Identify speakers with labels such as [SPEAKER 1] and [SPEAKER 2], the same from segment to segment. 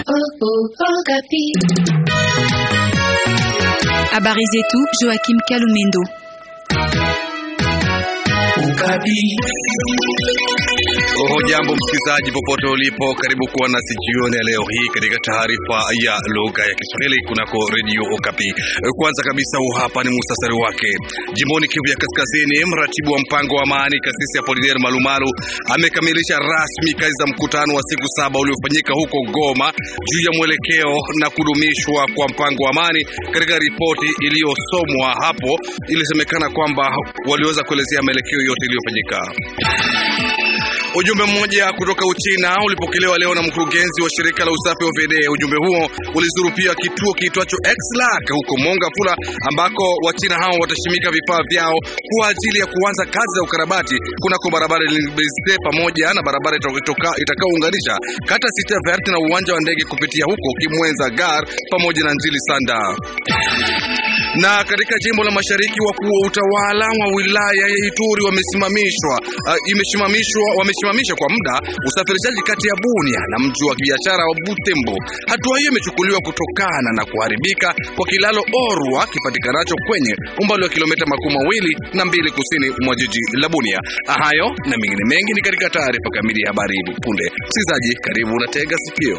[SPEAKER 1] Habari zetu Joachim Kalumendo.
[SPEAKER 2] Hujambo msikilizaji, popote ulipo, karibu kuwa nasi jioni ya leo hii katika taarifa ya lugha ya Kiswahili kunako redio Okapi. Kwanza kabisa, huu hapa ni musasari wake. Jimboni Kivu ya Kaskazini, mratibu wa mpango wa amani Kasisi Apolinaire Malumalu amekamilisha rasmi kazi za mkutano wa siku saba uliofanyika huko Goma juu ya mwelekeo na kudumishwa kwa mpango wa amani. Katika ripoti iliyosomwa hapo, ilisemekana kwamba waliweza kuelezea maelekeo yote iliyofanyika. Ujumbe mmoja kutoka Uchina ulipokelewa leo na mkurugenzi wa shirika la usafi wa VD. Ujumbe huo ulizuru pia kituo kiitwacho Xlac huko Mongafula, ambako Wachina hao watashimika vifaa vyao kwa ajili ya kuanza kazi za ukarabati kunako barabara Lilibeste pamoja na barabara itakayounganisha kata Cite Verte na uwanja wa ndege kupitia huko Kimwenza Gar pamoja na Njili Sanda na katika jimbo la mashariki wakuu wa utawala wa wilaya ya Ituri wamesimamishwa uh, imesimamishwa wamesimamisha kwa muda usafirishaji kati ya Bunia na mji wa biashara wa Butembo. Hatua hiyo imechukuliwa kutokana na kuharibika kwa kilalo Orwa kipatikanacho kwenye umbali wa kilomita makumi mawili na mbili kusini mwa jiji la Bunia. Hayo na mengine mengi ni katika taarifa kamili ya habari hivi punde. Msikilizaji, karibu na tega sikio.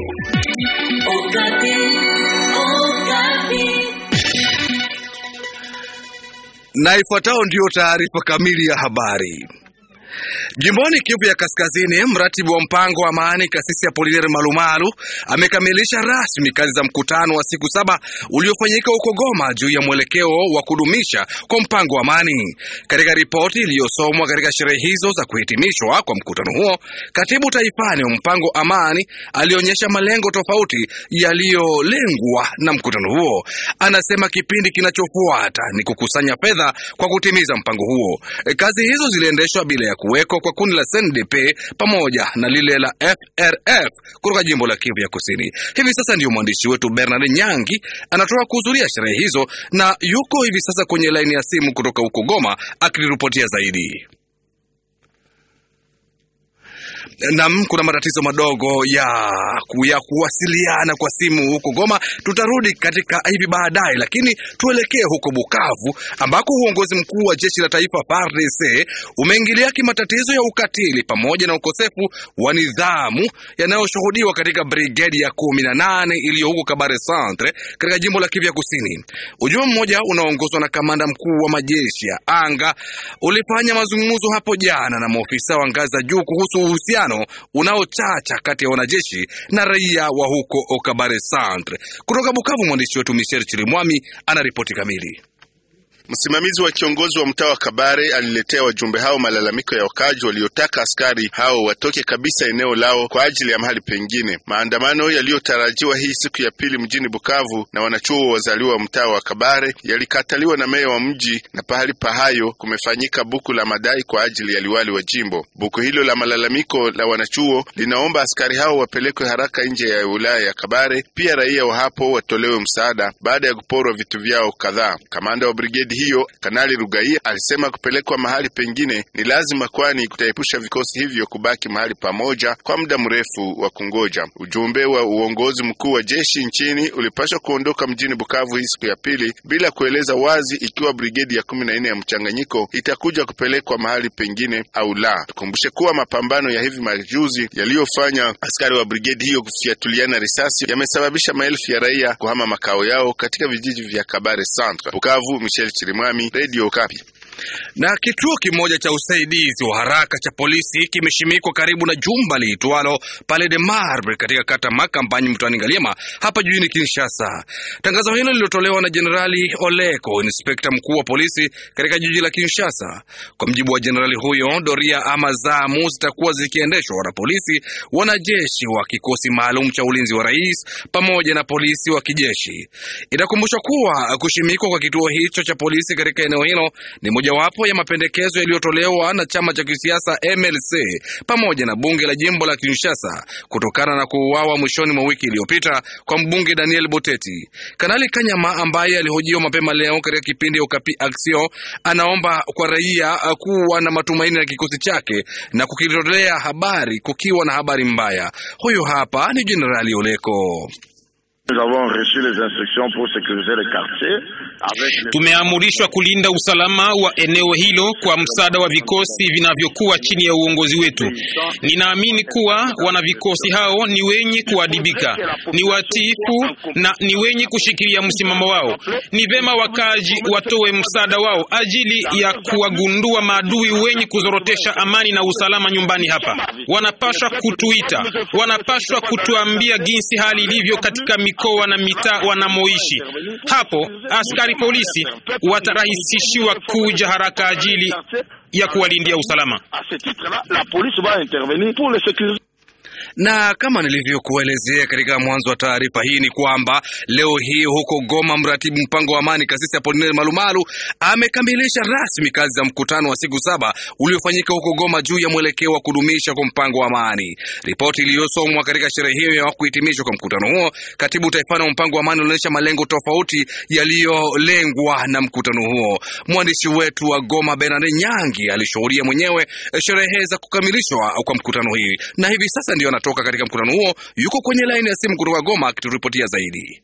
[SPEAKER 2] Na ifuatayo ndiyo taarifa kamili ya habari. Jimboni Kivu ya Kaskazini, mratibu wa mpango wa amani Kasisi Apolinaire Malumalu amekamilisha rasmi kazi za mkutano wa siku saba uliofanyika huko Goma juu ya mwelekeo wa kudumisha kwa mpango wa amani. Katika ripoti iliyosomwa katika sherehe hizo za kuhitimishwa kwa mkutano huo, katibu taifani wa mpango amani alionyesha malengo tofauti yaliyolengwa na mkutano huo. Anasema kipindi kinachofuata ni kukusanya fedha kwa kutimiza mpango huo. E, kazi hizo ziliendeshwa bila ya kuwekwa kwa kundi la CNDP pamoja na lile la FRF kutoka jimbo la Kivu ya Kusini. Hivi sasa ndiyo mwandishi wetu Bernard Nyangi anatoka kuhudhuria sherehe hizo na yuko hivi sasa kwenye laini ya simu kutoka huko Goma akiripotia zaidi. Nam, kuna matatizo madogo ya, ya kuwasiliana kwa simu huko Goma. Tutarudi katika hivi baadaye, lakini tuelekee huko Bukavu ambako uongozi mkuu wa jeshi la taifa FARDC umeingilia kimatatizo ya ukatili pamoja na ukosefu wa nidhamu yanayoshuhudiwa katika brigedi ya kumi na nane iliyo huko Kabare Centre katika jimbo la Kivu Kusini. Ujumbe mmoja unaoongozwa na kamanda mkuu wa majeshi ya anga ulifanya mazungumzo hapo jana na maofisa wa ngazi za juu kuhusu uhusiano unaochacha kati ya wanajeshi na raia wa huko Okabare Centre. Kutoka Bukavu, mwandishi wetu Michel Chirimwami ana ripoti kamili.
[SPEAKER 3] Msimamizi wa kiongozi wa mtaa wa Kabare aliletea wajumbe hao malalamiko ya wakaji waliotaka askari hao watoke kabisa eneo lao kwa ajili ya mahali pengine. Maandamano yaliyotarajiwa hii siku ya pili mjini Bukavu na wanachuo wazaliwa wa mtaa wa Kabare yalikataliwa na meya wa mji, na pahali pa hayo kumefanyika buku la madai kwa ajili ya liwali wa jimbo. Buku hilo la malalamiko la wanachuo linaomba askari hao wapelekwe haraka nje ya wilaya ya Kabare, pia raia wa hapo watolewe msaada baada ya kuporwa vitu vyao kadhaa. Kamanda wa brigedi hiyo Kanali Rugaia alisema kupelekwa mahali pengine ni lazima, kwani kutaepusha vikosi hivyo kubaki mahali pamoja kwa muda mrefu wa kungoja. Ujumbe wa uongozi mkuu wa jeshi nchini ulipaswa kuondoka mjini Bukavu hii siku ya pili bila kueleza wazi ikiwa brigedi ya kumi na nne ya mchanganyiko itakuja kupelekwa mahali pengine au la. Tukumbushe kuwa mapambano ya hivi majuzi yaliyofanya askari wa brigedi hiyo kufiatuliana risasi yamesababisha maelfu ya raia kuhama makao yao katika vijiji vya Kabare Centre. Bukavu, Michel Chirimwami, Radio Kapi.
[SPEAKER 2] Na kituo kimoja cha usaidizi wa haraka cha polisi kimeshimikwa karibu na jumba liitwalo Palais de Marbre katika kata Makampanyi mtwani Ngaliema hapa jijini Kinshasa. Tangazo hilo lililotolewa na Jenerali Oleko, inspekta mkuu wa polisi katika jiji la Kinshasa. Kwa mjibu wa jenerali huyo, doria ama zamu zitakuwa zikiendeshwa na polisi, wanajeshi wa kikosi maalum cha ulinzi wa rais pamoja na polisi wa kijeshi. Itakumbushwa kuwa kushimikwa kwa kituo hicho cha polisi katika eneo hilo ni moja mojawapo ya mapendekezo yaliyotolewa na chama cha kisiasa MLC pamoja na bunge la jimbo la Kinshasa kutokana na kuuawa mwishoni mwa wiki iliyopita kwa mbunge Daniel Boteti. Kanali Kanyama ambaye alihojiwa mapema leo katika kipindi ya Okapi Action anaomba kwa raia kuwa na matumaini na kikosi chake na kukitolea habari kukiwa na habari mbaya. Huyu hapa ni Jenerali Oleko.
[SPEAKER 4] Tumeamurishwa kulinda usalama wa eneo hilo kwa msaada wa vikosi vinavyokuwa chini ya uongozi wetu. Ninaamini kuwa wanavikosi hao ni wenye kuadibika, ni watiifu na ni wenye kushikilia msimamo wao. Ni vema wakaji watoe msaada wao ajili ya kuwagundua maadui wenye kuzorotesha amani na usalama nyumbani hapa. Wanapashwa kutuita, wanapashwa kutuambia jinsi hali ilivyo katika mikoa na mitaa wanamoishi. Hapo askari polisi watarahisishiwa kuja haraka ajili ya kuwalindia usalama.
[SPEAKER 2] na kama nilivyokuelezea katika mwanzo wa taarifa hii ni kwamba leo hii huko Goma, mratibu mpango wa amani Kasisi Apolineri Malumalu amekamilisha rasmi kazi za mkutano wa siku saba uliofanyika huko Goma juu ya mwelekeo wa kudumisha kwa mpango wa amani. Ripoti iliyosomwa katika sherehe hiyo ya kuhitimishwa kwa mkutano huo, katibu taifani wa mpango wa amani unaonyesha malengo tofauti yaliyolengwa na mkutano huo. Mwandishi wetu wa Goma Bernard Nyangi alishuhudia mwenyewe sherehe za kukamilishwa kwa mkutano hii na hivi sasa ndio anatoka katika mkutano huo. Yuko kwenye laini ya simu kutoka Goma akituripotia zaidi.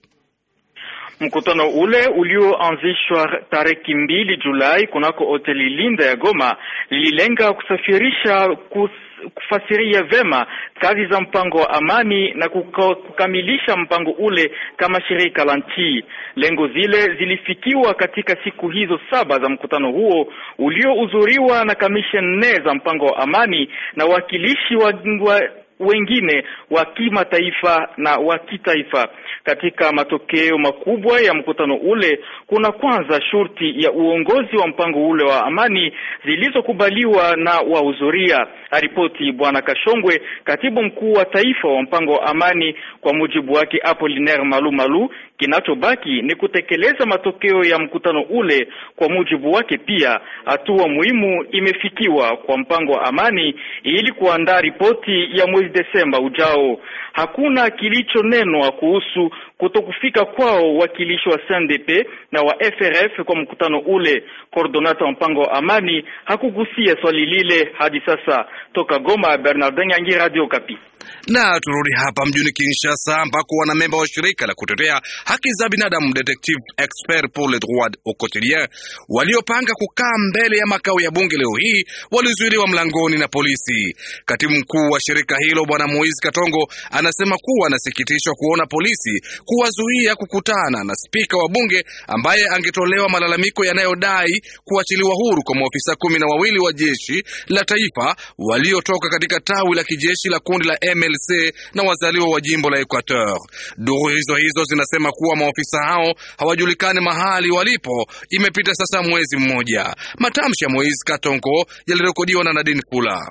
[SPEAKER 5] Mkutano ule ulioanzishwa tarehe mbili Julai kunako hoteli Linda ya Goma lililenga kusafirisha kus kufasiria vema kazi za mpango wa amani na kuka, kukamilisha mpango ule kama shirika la nchi. Lengo zile zilifikiwa katika siku hizo saba za mkutano huo uliohudhuriwa na kamisheni nne za mpango wa amani na wakilishi wa, wa wengine wa kimataifa na wa kitaifa. Katika matokeo makubwa ya mkutano ule, kuna kwanza shurti ya uongozi wa mpango ule wa amani zilizokubaliwa na wahudhuria. Aripoti Bwana Kashongwe, katibu mkuu wa taifa wa mpango wa amani. Kwa mujibu wake Apollinaire Malu Malu, kinachobaki ni kutekeleza matokeo ya mkutano ule. Kwa mujibu wake pia, hatua muhimu imefikiwa kwa mpango wa amani ili kuandaa ripoti ya mwezi Desemba ujao. Hakuna kilichonenwa kuhusu kutokufika kwao wakilishi wa CNDP na wa FRF kwa mkutano ule. Coordonata wa mpango wa amani hakugusia swali lile hadi sasa. Toka Goma, Bernardin Yangi, Radio Kapi.
[SPEAKER 2] Na turudi hapa mjini Kinshasa ambako wanamemba wa shirika la kutetea haki za binadamu Detective Expert pour les droits au quotidien waliopanga kukaa mbele ya makao ya bunge leo hii walizuiliwa mlangoni na polisi. Katibu mkuu wa shirika hilo Bwana Moise Katongo anasema kuwa anasikitishwa kuona polisi kuwazuia kukutana na spika wa bunge ambaye angetolewa malalamiko yanayodai kuachiliwa huru kwa maofisa kumi na wawili wa jeshi la taifa waliotoka katika tawi la kijeshi la kundi la MLC na wazaliwa wa jimbo la Equateur. Duru hizo hizo zinasema kuwa maofisa hao hawajulikani mahali walipo. Imepita sasa mwezi mmoja. Matamshi ya Moise Katongo yalirekodiwa na Nadine Fula.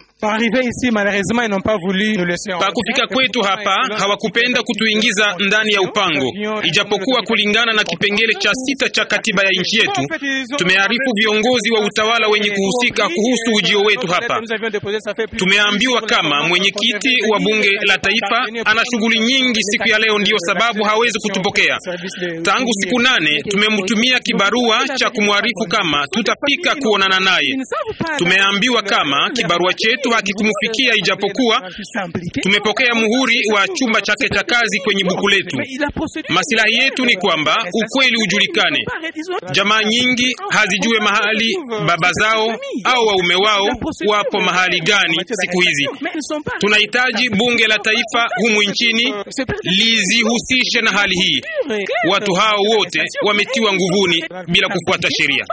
[SPEAKER 4] Kwa kufika kwetu hapa hawakupenda kutuingiza ndani ya upango, ijapokuwa kulingana na kipengele cha sita cha katiba ya nchi yetu tumearifu viongozi wa utawala wenye kuhusika kuhusu ujio wetu hapa. Tumeambiwa kama mwenyekiti wa bunge la taifa ana shughuli nyingi siku ya leo, ndiyo sababu hawezi kutupokea. Tangu siku nane tumemtumia kibarua cha kumwarifu kama tutafika kuonana naye. Tumeambiwa kama kibarua chetu hakikumfikia, ijapokuwa tumepokea muhuri wa chumba chake cha kazi kwenye buku letu. Masilahi yetu ni kwamba ukweli ujulikane. Jamaa nyingi hazijue mahali baba zao au waume wao wapo mahali gani siku hizi. Tunahitaji bunge la taifa humu nchini lizihusishe na hali hii. Watu hao wote wametiwa nguvuni bila kufuata sheria.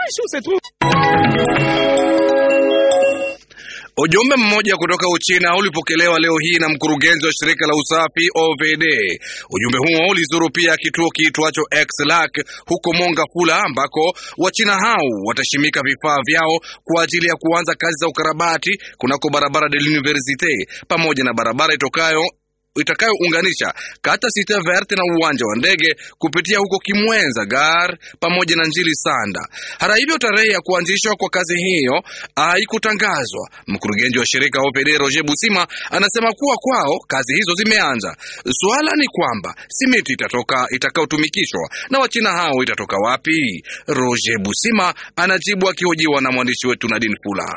[SPEAKER 2] Ujumbe mmoja kutoka Uchina ulipokelewa leo hii na mkurugenzi wa shirika la usafi OVD. Ujumbe huo ulizuru pia kituo kiitwacho Xlac huko Mongafula, ambako Wachina hao watashimika vifaa vyao kwa ajili ya kuanza kazi za ukarabati kunako barabara de l'Universite pamoja na barabara itokayo itakayounganisha kata Cite Verte na uwanja wa ndege kupitia huko Kimwenza Gar pamoja na Njili Sanda. Hata hivyo, tarehe ya kuanzishwa kwa kazi hiyo haikutangazwa. Mkurugenzi wa shirika OPD Roger Busima anasema kuwa kwao kazi hizo zimeanza. Suala ni kwamba simiti itatoka itakayotumikishwa na wachina hao itatoka wapi? Roger Busima anajibu akihojiwa na mwandishi wetu Nadine Fula.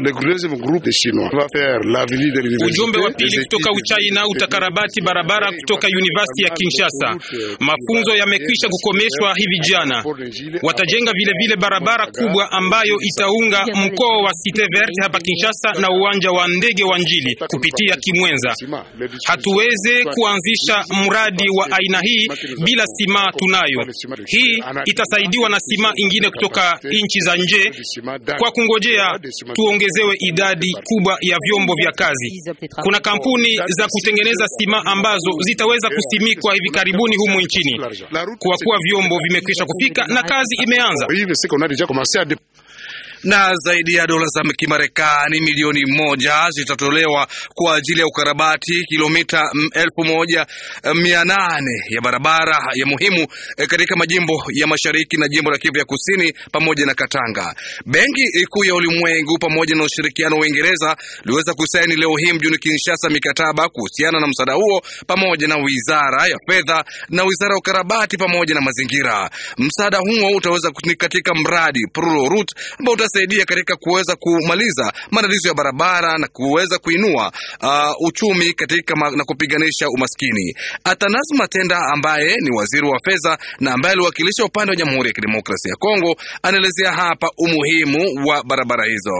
[SPEAKER 4] Ujumbe wa pili kutoka Uchina utakarabati barabara kutoka University ya Kinshasa. Mafunzo yamekwisha kukomeshwa hivi jana. Watajenga vile vile barabara kubwa ambayo itaunga mkoa wa Cite Verte hapa Kinshasa na uwanja wa ndege wa Njili kupitia Kimwenza. Hatuweze kuanzisha mradi wa aina hii bila sima tunayo. Hii itasaidiwa na sima ingine kutoka nchi za nje kwa kungojea tuongezewe idadi kubwa ya vyombo vya kazi. Kuna kampuni za kutengeneza sima ambazo zitaweza kusimikwa hivi karibuni humu nchini, kwa kuwa vyombo vimekwisha kufika na kazi imeanza
[SPEAKER 2] na zaidi ya dola za Kimarekani milioni moja zitatolewa kwa ajili ya ukarabati kilomita elfu moja mia nane ya barabara ya muhimu katika majimbo ya mashariki na jimbo la Kivu ya kusini pamoja na Katanga. Benki Kuu ya Ulimwengu pamoja na ushirikiano wa Uingereza liweza kusaini leo hii mjini Kinshasa mikataba kuhusiana na msaada huo pamoja na wizara ya fedha na wizara ya ukarabati pamoja na mazingira. Msaada huo utaweza katika mradi Prurorut ambao saidia katika kuweza kumaliza matatizo ya barabara na kuweza kuinua uh, uchumi katika ma, na kupiganisha umaskini. Atanas Matenda ambaye ni waziri wa fedha na ambaye aliwakilisha upande wa Jamhuri ya Kidemokrasia ya Kongo anaelezea hapa umuhimu wa barabara hizo.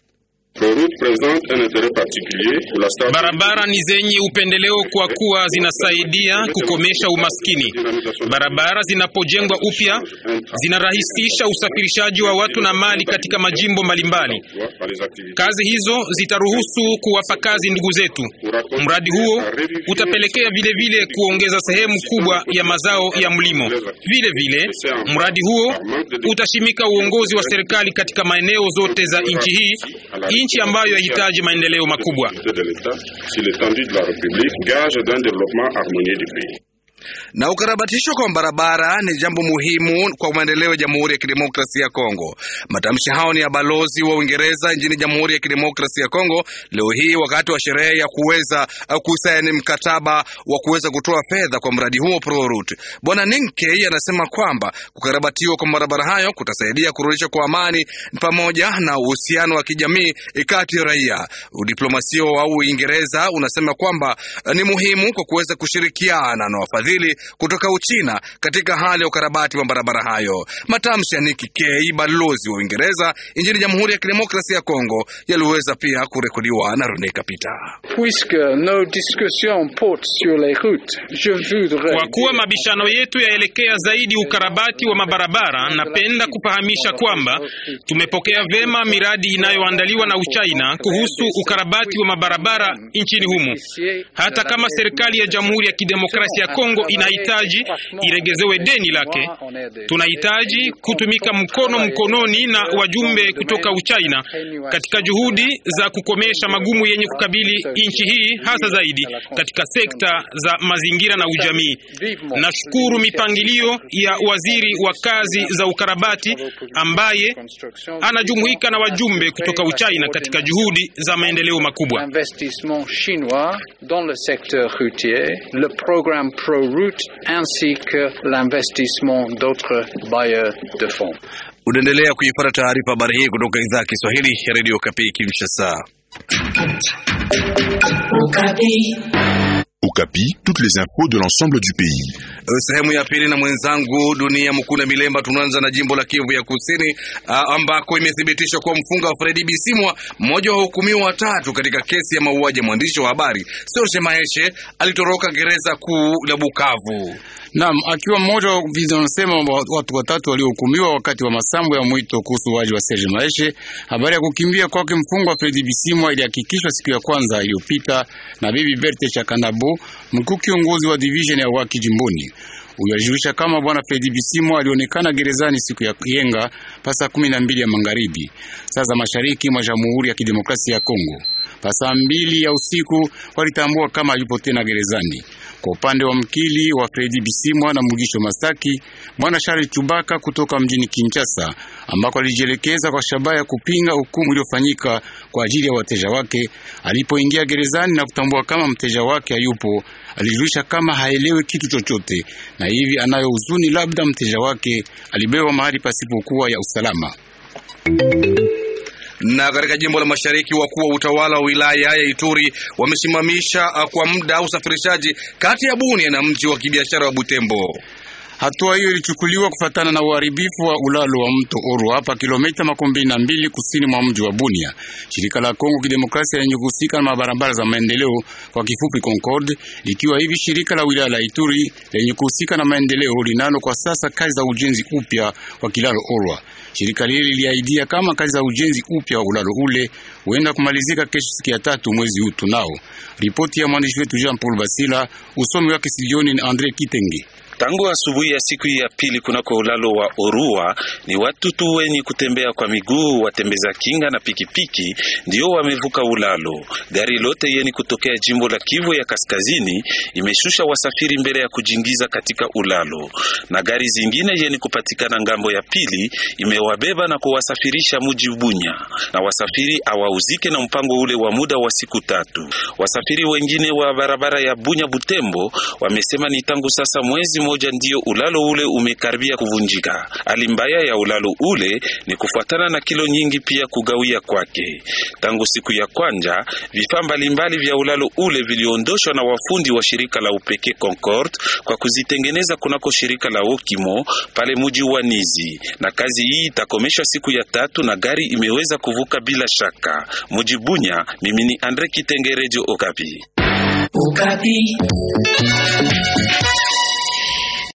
[SPEAKER 4] Barabara ni zenye upendeleo kwa kuwa zinasaidia kukomesha umaskini. Barabara zinapojengwa upya zinarahisisha usafirishaji wa watu na mali katika majimbo mbalimbali. Kazi hizo zitaruhusu kuwapa kazi ndugu zetu. Mradi huo utapelekea vile vile kuongeza sehemu kubwa ya mazao ya mlimo. Vile vile mradi huo utashimika uongozi wa serikali katika maeneo zote za nchi hii nchi ambayo yahitaji maendeleo makubwa.
[SPEAKER 2] Na ukarabatisho kwa barabara ni jambo muhimu kwa maendeleo ya Jamhuri ya Kidemokrasia ya Kongo. Matamshi hao ni ya balozi wa Uingereza nchini Jamhuri ya Kidemokrasia ya Kongo leo hii wakati wa sherehe ya kuweza kusaini mkataba wa kuweza kutoa fedha kwa mradi huo Prorut. Bwana Ninkey anasema kwamba kukarabatiwa kwa barabara hayo kutasaidia kurudisha kwa amani pamoja na uhusiano wa kijamii kati ya raia. Udiplomasia wa Uingereza unasema kwamba ni muhimu kwa kuweza kushirikiana na wafadhili kutoka Uchina katika hali ya ukarabati wa barabara hayo. Matamshi ya Nikki Kay, balozi wa Uingereza nchini Jamhuri ya Kidemokrasia ya Kongo, yaliweza pia kurekodiwa na Rene Kapita.
[SPEAKER 4] Kwa kuwa mabishano yetu yaelekea zaidi ukarabati wa mabarabara, napenda kufahamisha kwamba tumepokea vema miradi inayoandaliwa na Uchina kuhusu ukarabati wa mabarabara nchini humu, hata kama serikali ya Jamhuri ya Kidemokrasia ya Kongo inahitaji iregezewe deni lake. Tunahitaji kutumika mkono mkononi na wajumbe kutoka Uchina katika juhudi za kukomesha magumu yenye kukabili nchi hii, hasa zaidi katika sekta za mazingira na ujamii. Nashukuru mipangilio ya waziri wa kazi za ukarabati ambaye anajumuika na wajumbe kutoka Uchina katika juhudi za maendeleo makubwa.
[SPEAKER 6] Route ainsi que l'investissement d'autres bailleurs de fonds.
[SPEAKER 2] Unaendelea kuipata taarifa habari hii kutoka idhaa ya Kiswahili ya Radio Kapi Kinshasa.
[SPEAKER 7] Okapi, toutes les infos de l'ensemble du pays.
[SPEAKER 2] Sehemu ya pili na mwenzangu Dunia Mkuna Milemba. Tunaanza na jimbo la Kivu ya Kusini ambako imethibitishwa kuwa mfunga wa Fredi Bisimwa, mmoja wa hukumiwa watatu katika kesi ya mauaji ya mwandishi wa habari Serge Maheshe, alitoroka gereza kuu la Bukavu.
[SPEAKER 8] Naam, akiwa mmoja wa vinasema watu watatu waliohukumiwa wakati wa masambo ya mwito kuhusu waji wa Serge Maheshe. Habari ya kukimbia kwake mfungwa Fredi Bisimwa ilihakikishwa siku ya kwanza iliyopita na bibi Berthe Chakanabo, mkuu kiongozi wa division ya waki jimboni. Huyo alijulisha kama bwana Fredi Bisimwa alionekana gerezani siku ya yenga pasa kumi na mbili ya magharibi saa za mashariki mwa Jamhuri ya Kidemokrasia ya Kongo. Pasa mbili ya usiku walitambua kama yupo tena gerezani. Kwa upande wa mkili wa Fredi Bisimwa na Mugisho Masaki, bwana Charles Chubaka kutoka mjini Kinshasa, ambako alijielekeza kwa shabaha ya kupinga hukumu iliyofanyika kwa ajili ya wateja wake. Alipoingia gerezani na kutambua kama mteja wake hayupo, alijulisha kama haelewi kitu chochote, na hivi anayo huzuni, labda mteja wake alibewa mahali pasipokuwa ya usalama
[SPEAKER 2] na katika jimbo la mashariki wakuu wa utawala wa wilaya ya Ituri wamesimamisha kwa muda usafirishaji kati ya Bunia na mji wa kibiashara wa Butembo.
[SPEAKER 8] Hatua hiyo ilichukuliwa kufatana na uharibifu wa ulalo wa mto Oru hapa kilomita makumi mbili na mbili kusini mwa mji wa Bunia. Shirika la Kongo Kidemokrasia lenye kuhusika na mabarabara za maendeleo kwa kifupi Concord, likiwa hivi shirika la wilaya la Ituri lenye kuhusika na maendeleo linalo kwa sasa kazi za ujenzi upya wa kilalo Orwa. Shirika lile liliahidia kama kazi za ujenzi upya wa ulalo ule huenda kumalizika kesho siku ya tatu mwezi huu tunao. Ripoti ya mwandishi wetu Jean Paul Basila, usomi wake studioni ni Andre Kitenge.
[SPEAKER 9] Tangu asubuhi ya siku ya pili kunako ulalo wa Orua ni watu tu wenye kutembea kwa miguu, watembeza kinga na pikipiki ndio wamevuka ulalo. Gari lote yeni kutokea jimbo la Kivu ya Kaskazini imeshusha wasafiri mbele ya kujingiza katika ulalo, na gari zingine yeni kupatikana ngambo ya pili imewabeba na kuwasafirisha muji Bunya, na wasafiri awauzike na mpango ule wa muda wa siku tatu. Wasafiri wengine wa barabara ya Bunya Butembo wamesema ni tangu sasa mwezi moja ndiyo ulalo ule umekaribia kuvunjika. Hali mbaya ya ulalo ule ni kufuatana na kilo nyingi pia kugawia kwake. Tangu siku ya kwanja, vifaa mbalimbali vya ulalo ule viliondoshwa na wafundi wa shirika la upekee Concord kwa kuzitengeneza kunako shirika la Okimo pale muji wa Nizi, na kazi hii itakomeshwa siku ya tatu na gari imeweza kuvuka bila shaka. Muji Bunya, mimi ni Andre Kitenge, Radio Okapi.
[SPEAKER 10] Okapi.